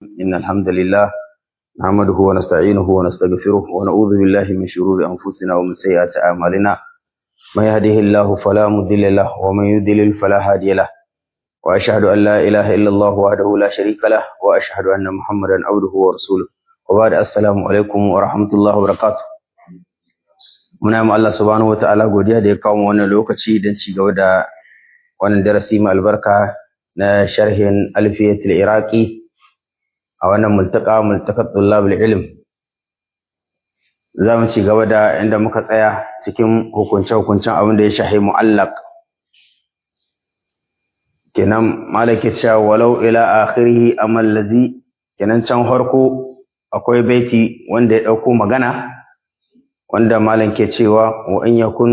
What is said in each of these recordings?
إن الحمد لله نحمده ونستعينه ونستغفره ونعوذ بالله من شرور أنفسنا ومن سيئات أعمالنا من يهده الله فلا مضل له ومن يضلل فلا هادي له وأشهد أن لا إله إلا الله وحده لا شريك له وأشهد أن محمدا عبده ورسوله وبعد السلام عليكم ورحمة الله وبركاته muna yi Allah subhanahu wataala godiya da ya kawo mu wannan lokaci don ci gaba da wannan darasi mai albarka na sharhin alfiyatul iraqi a wannan multaka multakat tullabul ilm za mu ci gaba da inda muka tsaya cikin hukunce-hukuncen abin da ya shahi mu'allaq kenan malaki cewa walau ila akhirih amal ladhi kenan can farko akwai baiti wanda ya dauko magana wanda malam ke cewa wa in yakun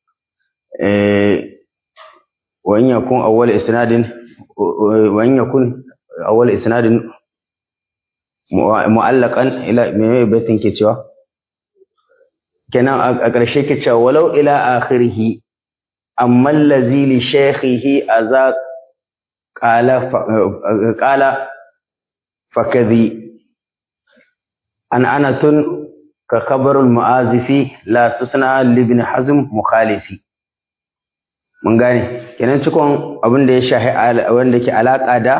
eh wa in yakun awwal isnadin wa in yakun awwal isnadin mu'allaqan ila me baitin ke cewa kenan a ƙarshe ke cewa walau ila akhirih amma allazi li shaykhihi aza qala qala fakadhi an anatun ka khabarul mu'azifi la tusna libn hazm mukhalifi mun gane kenan cikon abin da ya shahi wanda ke alaka da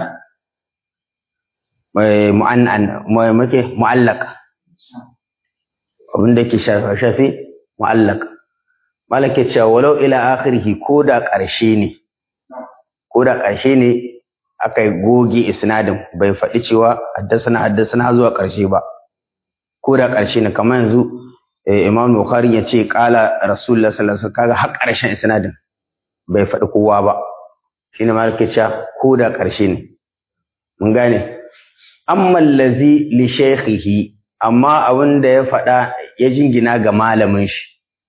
mu'annan muke mu'allaq abin da ke shafi mu'allaq malaka cewa walau ila akhirih ko da ƙarshe ne ko da ƙarshe ne aka goge isnadin bai faɗi cewa haddasa haddasa zuwa ƙarshe ba ko da ƙarshe ne kamar yanzu Imam Bukhari ya ce ƙala Rasulullah sallallahu alaihi wasallam kaga har ƙarshen isnadin bai faɗi kowa ba shine ma yake cewa ko da ƙarshe ne mun gane amma allazi li shaykhihi amma abin da ya faɗa ya jingina ga malamin shi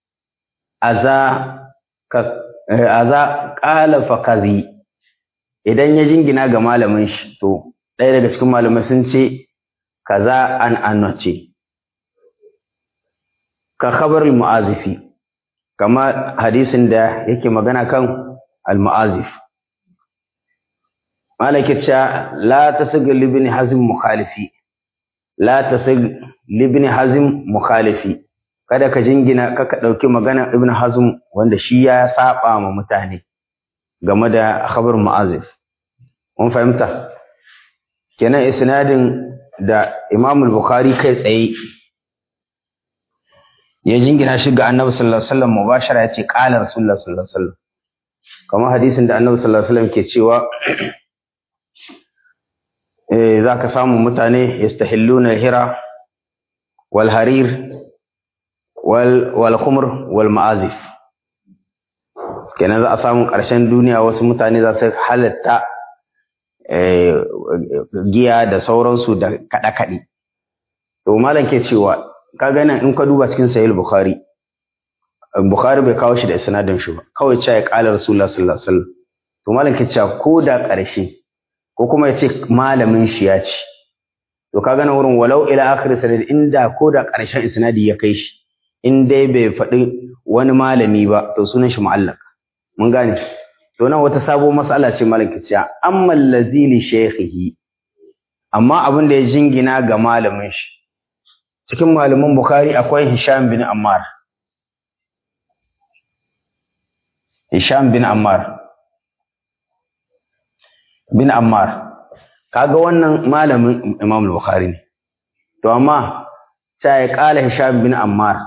aza ka aza qala fakazi idan ya jingina ga malamin shi to ɗaya daga cikin malamai sun ce kaza an annace ka khabar mu'azifi kama hadisin da yake magana kan al-mu'azif malaka cha la tasig libni hazm mukhalifi la tasig libni hazm mukhalifi kada ka jingina kaka dauki magana ibn hazm wanda shi ya saba ma mutane game da khabar mu'azif mun fahimta kenan isnadin da Imam al-Bukhari kai tsaye ya jingina shi ga Annabi sallallahu alaihi wasallam mubashara yace qala Rasulullah sallallahu alaihi wasallam kamar hadisin da Annabi sallallahu alaihi wasallam ke cewa eh zaka samu mutane yastahilluna hira wal harir wal wal khumr wal ma'azif kenan za a samu ƙarshen duniya wasu mutane za su halatta giya da sauransu da kaɗe-kaɗe. To malam ke cewa ka gana in ka duba cikin sahih bukhari bukhari bai kawo shi da isnadin shi ba kawai cewa ya kala rasulullah sallallahu alaihi wasallam to malam ke cewa ko da ƙarshe ko kuma ya ce malamin shi ya ce to ka gana wurin walau ila akhir sanad inda ko da ƙarshen isnadi ya kai shi in dai bai faɗi wani malami ba to sunan shi mu'allaq mun gane to nan wata sabo mas'ala ce malam ke cewa amma allazi li shaykhihi amma abin da ya jingina ga malamin shi cikin malaman Bukhari akwai Hisham bin Ammar. Hisham bin Ammar. Bin Ammar. Kaga wannan malamin Imam Bukhari ne. To amma sai ya kala Hisham bin Ammar.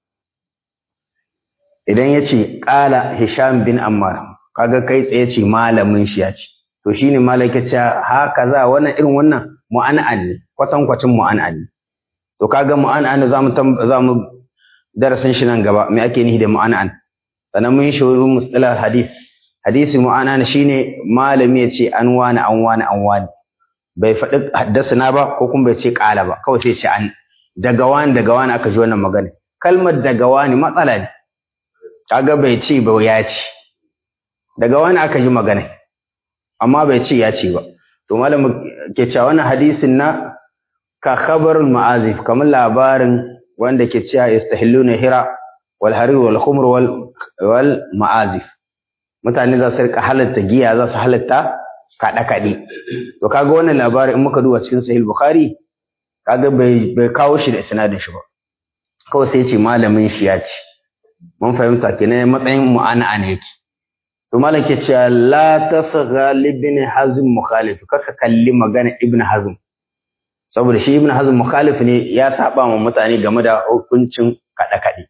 Idan ya ce kala Hisham bin Ammar, kaga kai tsaye ce malamin shi ya ce. To shine malaka ce haka za wannan irin wannan mu'an'an ne, kwatankwacin mu'an'an ne. to kaga mu'an'an zamu zamu darasin shi nan gaba me ake nihi da mu'an'an sannan mun shi wurin mustalah hadis hadisi mu'an'an shine malami ya ce an wani an wani an wani bai faɗi haddasana ba ko kuma bai ce ƙala ba kawai sai ce an daga wani daga wani aka ji wannan magana kalmar daga wani matsala ne kaga bai ce ba ya ce daga wani aka ji magana amma bai ce ya ce ba to malamin ke cewa wannan hadisin na ka khabarul ma'azif kamar labarin wanda ke cewa yastahilluna hira wal harir wal khumr wal wal ma'azif mutane za su rika halatta giya za su halatta kaɗe kaɗe to kaga wannan labarin in muka duba cikin sahih bukhari kaga bai bai kawo shi da isnadin shi ba kawai sai ce malamin shi ya ce mun fahimta kenan matsayin mu'ana ne yake to malam ke cewa la tasgha ibn hazm mukhalif kaka kalli magana ibn hazm saboda shi ibn hazm mukhalif ne ya saba ma mutane game da hukuncin kada kade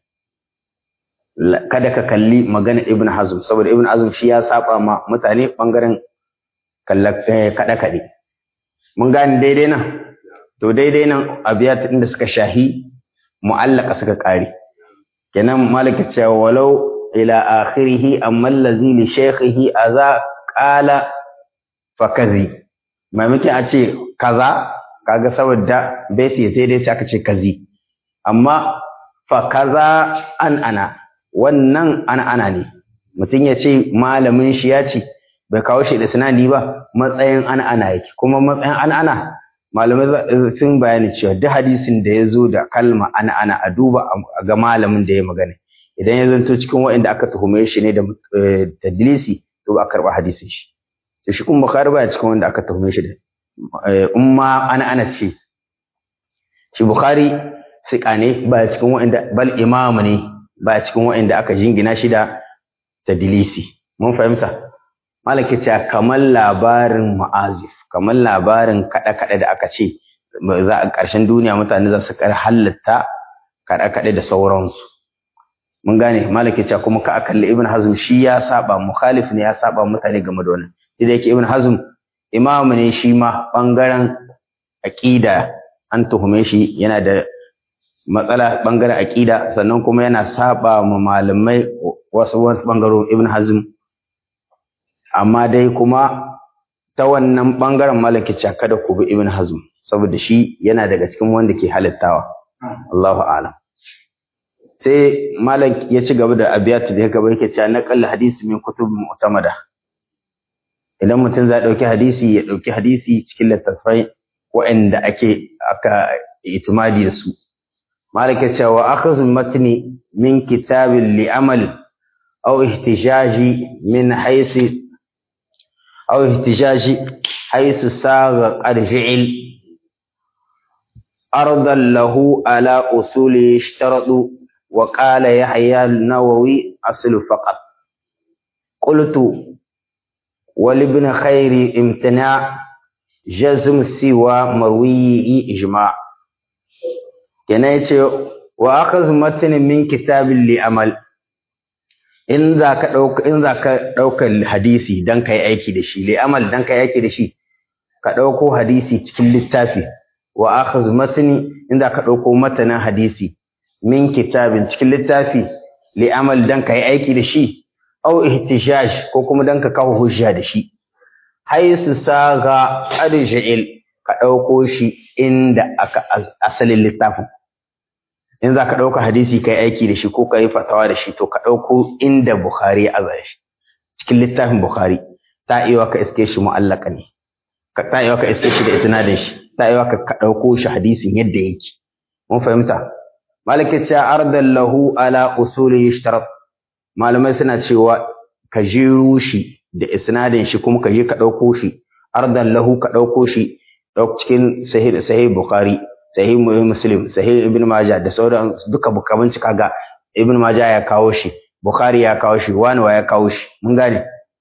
kada ka kalli magana ibn hazm saboda ibn hazm shi ya saba ma mutane bangaren kada kade mun gane daidai nan to daidai nan abiyat din da suka shahi mu'allaka suka kare kenan malaka cewa walau ila akhirih amma allazi li shaykhihi aza qala fakazi maimakon a ce kaza kaga saboda baiti sai dai sai aka ce kazi amma fa kaza an ana wannan an ana ne mutum ya ce malamin shi ya ce bai kawo shi da sinadi ba matsayin an ana yake kuma matsayin an ana malamai sun bayani cewa duk hadisin da ya zo da kalma ana ana a duba ga malamin da ya magana idan ya zanto cikin waɗanda aka tuhume shi ne da tadlisi to ba a karɓa hadisin shi to shi kuma bukhari baya cikin wanda aka tuhume shi da umma ana ana ce shi bukhari siƙa ne baya cikin waɗanda bal imamu ne baya cikin waɗanda aka jingina shi da tadlisi mun fahimta malaki ce kamar labarin ma'azif kamar labarin kaɗe-kaɗe da aka ce za a ƙarshen duniya mutane za su kar halatta kaɗe-kaɗe da sauransu mun gane malaki ce kuma ka a kalli ibn hazm shi ya saba mukhalif ne ya saba mutane game da wannan da yake ibn hazm imamu ne shi ma bangaren aqida an tuhume shi yana da matsala bangaren aqida sannan kuma yana saba ma malamai wasu wasu bangaren ibn hazm amma dai kuma ta wannan bangaren malaki ce kada ku bi ibn hazm saboda shi yana daga cikin wanda ke halittawa Allahu a'lam sai malam ya ci gaba da abiyatu da ya gaba yake cewa naqal hadisi min kutub mu'tamada idan mutum zai dauki hadisi ya dauki hadisi cikin littattafai waɗanda ake aka itimadi da su malam ya cewa akhadhu matni min kitabin li amal aw ihtijaji min haythu أو احتجاج حيث ساغ قد فعل أرضا له على أصول يشترط وقال يحيى النووي أصل فقط قلت ولابن خير امتناع جزم سوى مروي إجماع كنيت وأخذ متن من كتاب لأمل in za ka ɗauka in za ka ɗaukar hadisi don ka yi aiki da shi li'amal don ka yi aiki da shi ka ɗauko hadisi cikin littafi wa akhaz matni in za ka ɗauko matanin hadisi min kitabin cikin littafi li'amal don ka yi aiki da shi au ihtijaj ko kuma don ka kawo hujja da shi haisu saga arja'il ka ɗauko shi inda aka asalin littafin in za ka ɗauka hadisi ka yi aiki da shi ko ka yi fatawa da shi to ka ɗauko inda Bukhari ya aza shi cikin littafin Bukhari ta iya ka iske shi mu'allaka ne ta iya ka iske shi da isnadin shi ta iya ka ɗauko shi hadisin yadda yake mun fahimta malikin cewa ardan lahu ala usuli yushtarat malamai suna cewa ka jero shi da isnadin shi kuma ka je ka ɗauko shi ardan lahu ka ɗauko shi cikin sahih sahih Bukhari sahih muslim sahih ibn majah da sauran duka bukamin cika ga ibn majah ya kawo shi bukhari ya kawo shi wani wa ya kawo shi mun gane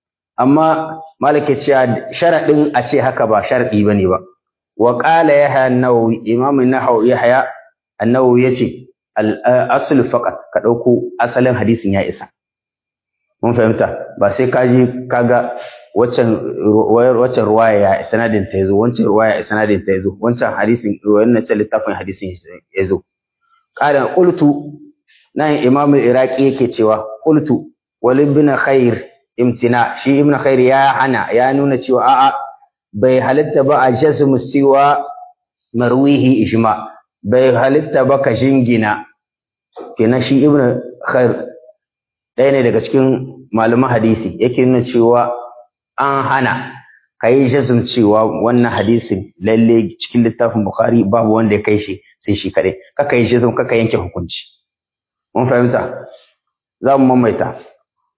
amma malaki cewa sharadin a ce haka ba sharadi bane ba wa qala yahya an-nawawi imam an-nahawi yahya an-nawawi yace al-asl faqat ka dauko asalin hadisin ya isa mun fahimta ba sai ka je kaga waccan waccan ruwaya ya sanadin ta yazo wancan ruwaya sanadin ta yazo wancan hadisin wannan ta littafin hadisin yazo qala qultu nan imam al-iraqi yake cewa qultu wal ibn khair imtina shi ibn khair ya hana ya nuna cewa a'a bai halitta ba a jazm siwa marwihi ijma bai halitta ba ka jingina kenan shi ibn khair ɗaya ne daga cikin malaman hadisi yake nuna cewa an hana ka yi jazm cewa wannan hadisin lalle cikin littafin bukhari babu wanda ya kai shi sai shi kaɗai kaka yi jazm kaka yanke hukunci mun fahimta za mu mamaita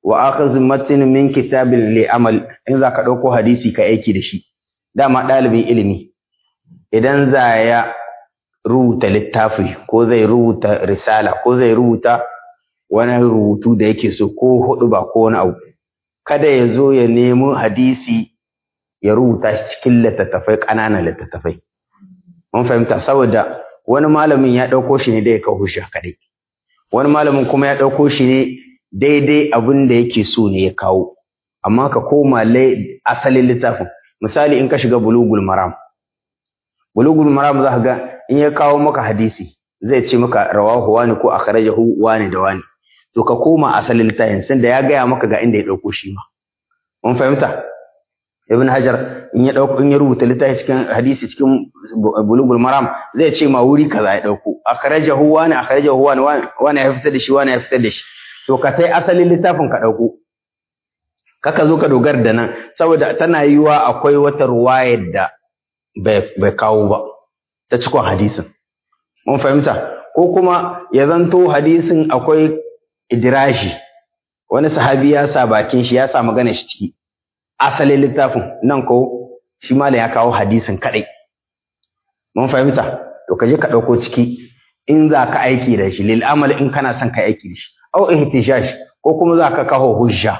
wa akhadhu matn min kitabil li amal in zaka dauko hadisi ka aiki da shi dama dalibin ilimi idan za ya rubuta littafi ko zai rubuta risala ko zai rubuta wani rubutu da yake so ko hudu ba ko wani abu kada ya zo ya nemo hadisi ya rubuta shi cikin littattafai ƙananan littattafai mun fahimta saboda wani malamin ya ɗauko shi ne da ya kawo shi kaɗai wani malamin kuma ya ɗauko shi ne daidai abin da yake so ne ya kawo amma ka koma asalin littafin misali in ka shiga bulugul maram bulugul maram za ka ga in ya kawo maka hadisi zai ce maka rawahu wani ko akhrajahu wani da wani to ka koma asalin littafin sun da ya gaya maka ga inda ya ɗauko shi ma mun fahimta ibn hajar in ya dauko in ya rubuta littafi cikin hadisi cikin bulugul maram zai ce ma wuri kaza ya dauko akhrajahu wani akhrajahu wani wani ya fitar da shi wani ya fitar da shi to ka sai asalin littafin ka dauko kaka zo ka dogara da nan saboda tana yiwa akwai wata ruwayar da bai kawo ba ta cikon hadisin mun fahimta ko kuma ya zanto hadisin akwai idirashi wani sahabi ya sa bakin shi ya sa magana shi ciki asalin littafin nan ko shi malam ya kawo hadisin kadai mun fahimta to ka je ka dauko ciki in za ka aiki da shi lil amal in kana son ka aiki da shi au ihtishash ko kuma za ka kawo hujja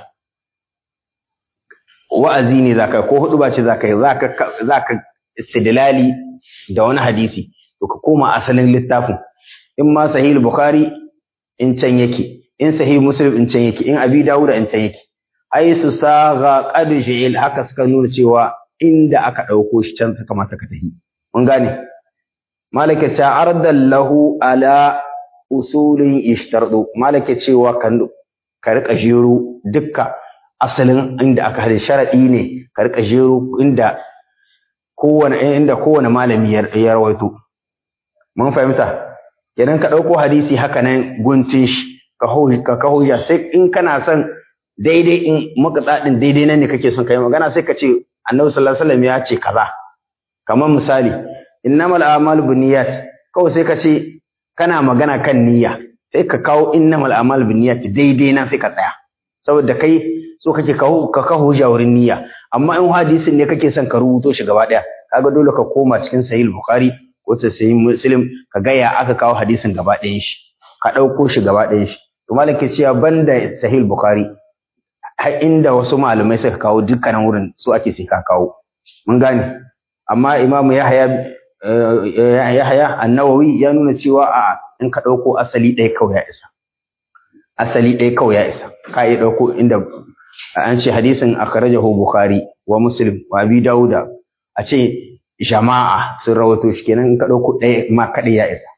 wa'azi ne za ka ko hudu ba ce za ka yi za ka istidlali da wani hadisi to ka koma asalin littafin in ma sahih bukhari in can yake in sahih muslim in can yake in abi dawud in can yake ai su saga qad ji'il haka suka nuna cewa inda aka dauko shi can kamata ka tafi mun gane malaka ta ardan lahu ala usulin ishtardu malaka cewa kan ka rika jero dukka asalin inda aka hada sharadi ne ka rika jero inda kowane inda kowane malami ya rawaito mun fahimta kenan ka dauko hadisi haka nan guntun shi ka ka kaho sai in kana son daidai in maka din daidai nan ne kake son kai magana sai ka ce annabi sallallahu alaihi wasallam ya ce kaza kamar misali innamal a'malu binniyat kawai sai ka ce kana magana kan niyya sai ka kawo innamal a'malu binniyat daidai nan sai ka tsaya saboda kai so kake kawo ka kawo wurin niyya amma in hadisin ne kake son ka rubuto shi gaba daya kaga dole ka koma cikin sahih bukhari ko sahih muslim ka ga ya aka kawo hadisin gaba ɗayan shi ka ɗauko shi gaba ɗayan shi to malam ke cewa banda sahih bukhari har inda wasu malamai suka kawo dukkanin wurin su ake sai ka kawo mun gane amma imamu yahya yahya an-nawawi ya nuna cewa a in ka ɗauko asali ɗaya kawai ya isa asali ɗaya kawai ya isa ka iya ɗauko inda an ce hadisin akhrajahu bukhari wa muslim wa abi dauda a ce jama'a sun rawato shi kenan in ka ɗauko ɗaya ma kaɗai ya isa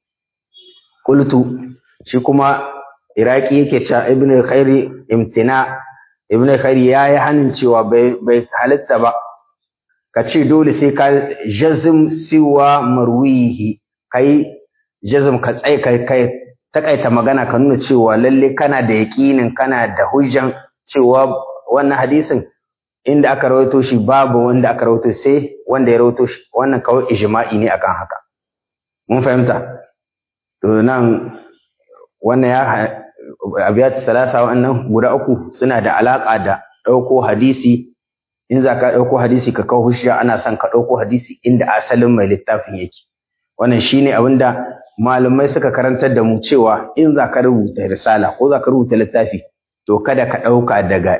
qultu shi kuma iraki yake cewa ibnu khairi imtina ibnu khairi yayi hanin cewa bai bai halitta ba ka ce dole sai ka jazm siwa marwihi kai jazm ka tsaye kai kai takaita magana ka nuna cewa lalle kana da yaƙinin kana da hujjan cewa wannan hadisin inda aka rawaito shi babu wanda aka rawaito sai wanda ya rawaito shi wannan kawai ijma'i ne akan haka mun fahimta to nan wannan ya abiyatu salasa wannan guda uku suna da alaka da ɗauko hadisi in za ka ɗauko hadisi ka kawo hujja ana son ka ɗauko hadisi inda asalin mai littafin yake wannan shine abin da malamai suka karantar da mu cewa in za ka rubuta risala ko za ka rubuta littafi to kada ka ɗauka daga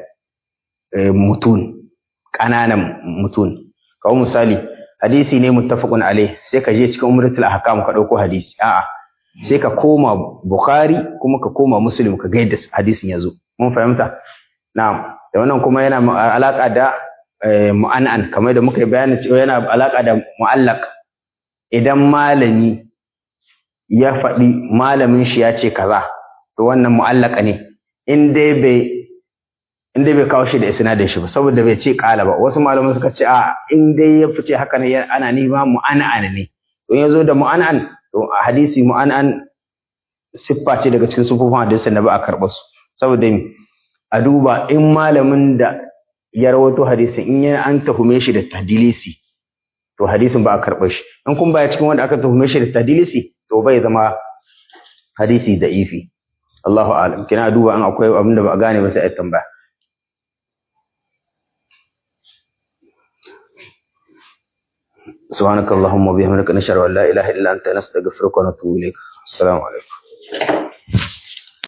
mutun ƙananan mutun kawo misali hadisi ne muttafaqun alai sai ka je cikin umratul ahkam ka ɗauko hadisi a'a sai ka koma bukhari kuma ka koma muslim ka ga yadda hadisin ya zo mun fahimta na'am da wannan kuma yana alaka da mu'an'an kamar da muka yi bayani cewa yana alaka da mu'allaq idan malami ya faɗi malamin shi ya ce kaza to wannan mu'allaka ne in dai bai in dai bai kawo shi da isnadin shi ba saboda bai ce kala ba wasu malaman suka ce a in dai ya fice haka ne ana nima mu'an'an ne to ya zo da mu'an'an to a hadisi mu'an'an siffa ce daga cikin sufufin hadisin da ba a karɓa su saboda a duba in malamin da ya rawato hadisin in ya an tahume shi da tadilisi to hadisin ba a karɓa shi in kun baya cikin wanda aka tuhume shi da tadilisi to bai zama hadisi da ifi Allahu a'lam kina duba an akwai abin da ba a gane ba sai a tambaya سبحانك اللهم وبحمدك نشهد ان لا اله الا انت نستغفرك ونتوب اليك السلام عليكم